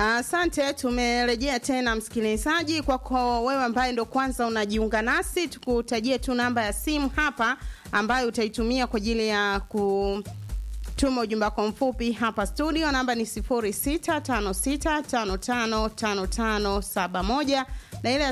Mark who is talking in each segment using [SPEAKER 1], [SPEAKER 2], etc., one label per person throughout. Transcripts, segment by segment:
[SPEAKER 1] Asante, tumerejea tena msikilizaji. Kwako wewe ambaye ndo kwanza unajiunga nasi, tukutajie tu namba ya simu hapa ambayo utaitumia kwa ajili ya kutuma ujumbe wako mfupi hapa studio. Namba ni 0656555571 na ile ya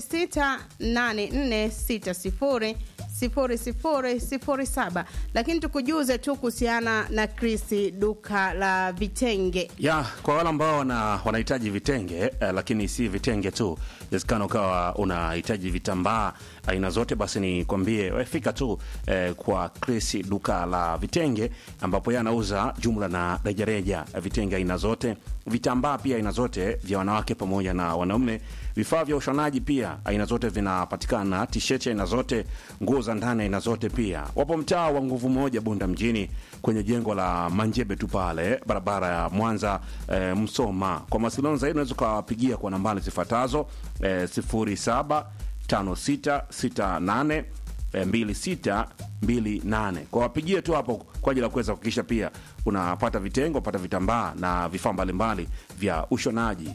[SPEAKER 1] 068460 sifuri sifuri sifuri saba lakini tukujuze tu kuhusiana na Chris duka la vitenge
[SPEAKER 2] ya kwa wale ambao wana, wanahitaji vitenge eh, lakini si vitenge tu inawezekana ukawa unahitaji vitambaa aina zote basi nikwambie we fika tu eh, kwa Chris duka la vitenge ambapo yeye anauza jumla na rejareja vitenge aina zote vitambaa pia aina zote vya wanawake pamoja na wanaume vifaa vya ushonaji pia aina zote vinapatikana tisheti aina zote nguo za ndani aina zote pia wapo mtaa wa nguvu moja bunda mjini kwenye jengo la manjebe tu pale barabara ya mwanza e, msoma kwa mawasiliano zaidi unaweza ukawapigia kwa nambari zifuatazo e, sifuri saba tano sita sita nane e, mbili sita mbili nane kwa wapigie tu hapo kwa ajili ya kuweza kuhakikisha pia unapata vitengo unapata vitambaa na vifaa mbalimbali vya ushonaji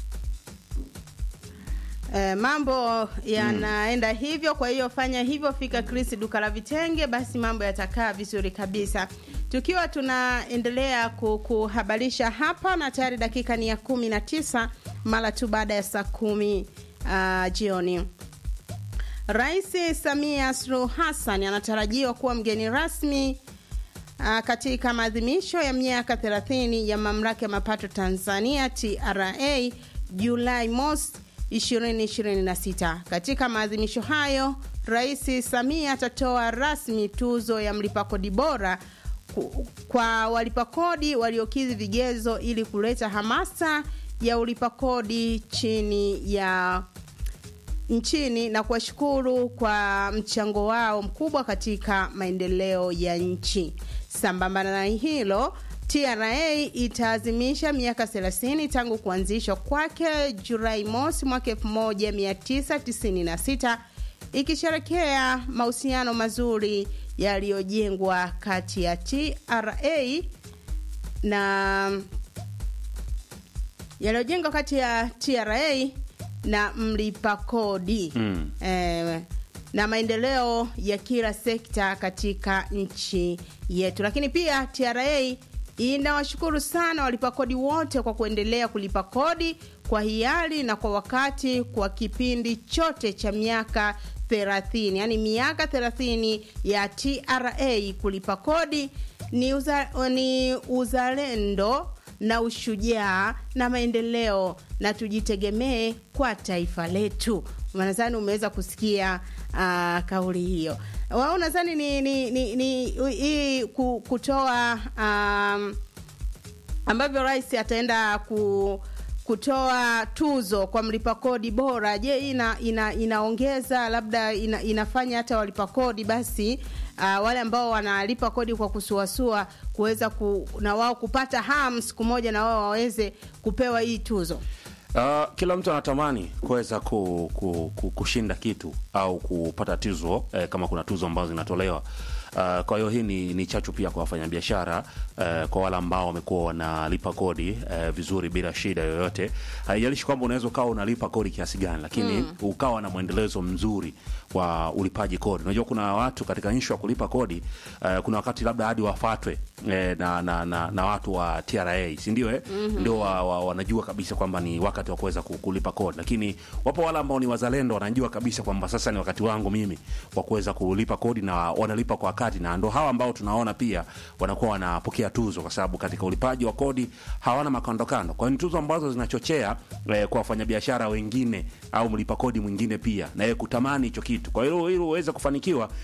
[SPEAKER 1] Eh, mambo yanaenda mm. hivyo. Kwa hiyo fanya hivyo, fika Chris duka la vitenge, basi mambo yatakaa vizuri kabisa. Tukiwa tunaendelea kuhabarisha hapa, na tayari dakika ni ya kumi na tisa mara tu baada ya saa kumi uh, jioni. Rais Samia Suluhu Hassan anatarajiwa kuwa mgeni rasmi uh, katika maadhimisho ya miaka 30 ya mamlaka ya mapato Tanzania TRA Julai mosi 2026. Katika maadhimisho hayo, Rais Samia atatoa rasmi tuzo ya mlipa kodi bora kwa walipa kodi waliokidhi vigezo ili kuleta hamasa ya ulipa kodi chini ya nchini na kuwashukuru kwa mchango wao mkubwa katika maendeleo ya nchi. Sambamba na hilo TRA itaazimisha miaka 30 tangu kuanzishwa kwake Julai mosi mwaka 1996 ikisherekea mahusiano mazuri yaliyojengwa kati ya TRA na yaliyojengwa kati ya TRA na mlipa kodi mm. eh, na maendeleo ya kila sekta katika nchi yetu, lakini pia TRA inawashukuru sana walipa kodi wote kwa kuendelea kulipa kodi kwa hiari na kwa wakati kwa kipindi chote cha miaka 30 yani miaka 30 ya TRA kulipa kodi ni, uza, ni uzalendo na ushujaa na maendeleo na tujitegemee kwa taifa letu nadhani umeweza kusikia uh, kauli hiyo wao nadhani ni ni ni, ni hii kutoa um, ambavyo rais ataenda ku kutoa tuzo kwa mlipa kodi bora je ina, ina inaongeza labda ina, inafanya hata walipa kodi basi uh, wale ambao wanalipa kodi kwa kusuasua kuweza ku, na wao kupata ham siku moja na wao waweze kupewa hii tuzo
[SPEAKER 2] Uh, kila mtu anatamani kuweza ku, ku, ku, kushinda kitu au kupata tuzo eh, kama kuna tuzo ambazo zinatolewa. Uh, kwa hiyo hii ni, ni chachu pia kwa wafanyabiashara uh, kwa wale ambao wamekuwa wanalipa kodi uh, vizuri bila shida yoyote. Haijalishi kwamba unaweza ukawa unalipa kodi kiasi gani, lakini mm. ukawa na mwendelezo mzuri wa ulipaji kodi. Unajua kuna watu katika nchi ya kulipa kodi uh, kuna wakati labda hadi wafatwe eh, na, na, na, na watu wa TRA si ndio eh? mm-hmm. ndio wa, wa, wanajua kabisa kwamba ni wakati wa kuweza kulipa kodi, lakini wapo wale ambao ni wazalendo wanajua kabisa kwamba sasa ni wakati wangu mimi wa kuweza kulipa kodi na wanalipa kwa wakati, na ndo hawa ambao tunaona pia wanakuwa wanapokea tuzo, kwa sababu katika ulipaji wa kodi hawana makandokando. Kwa hiyo ni tuzo ambazo zinachochea eh, kwa wafanyabiashara wengine au mlipa kodi mwingine pia na yeye kutamani hicho kitu. Kwa hiyo ili uweze kufanikiwa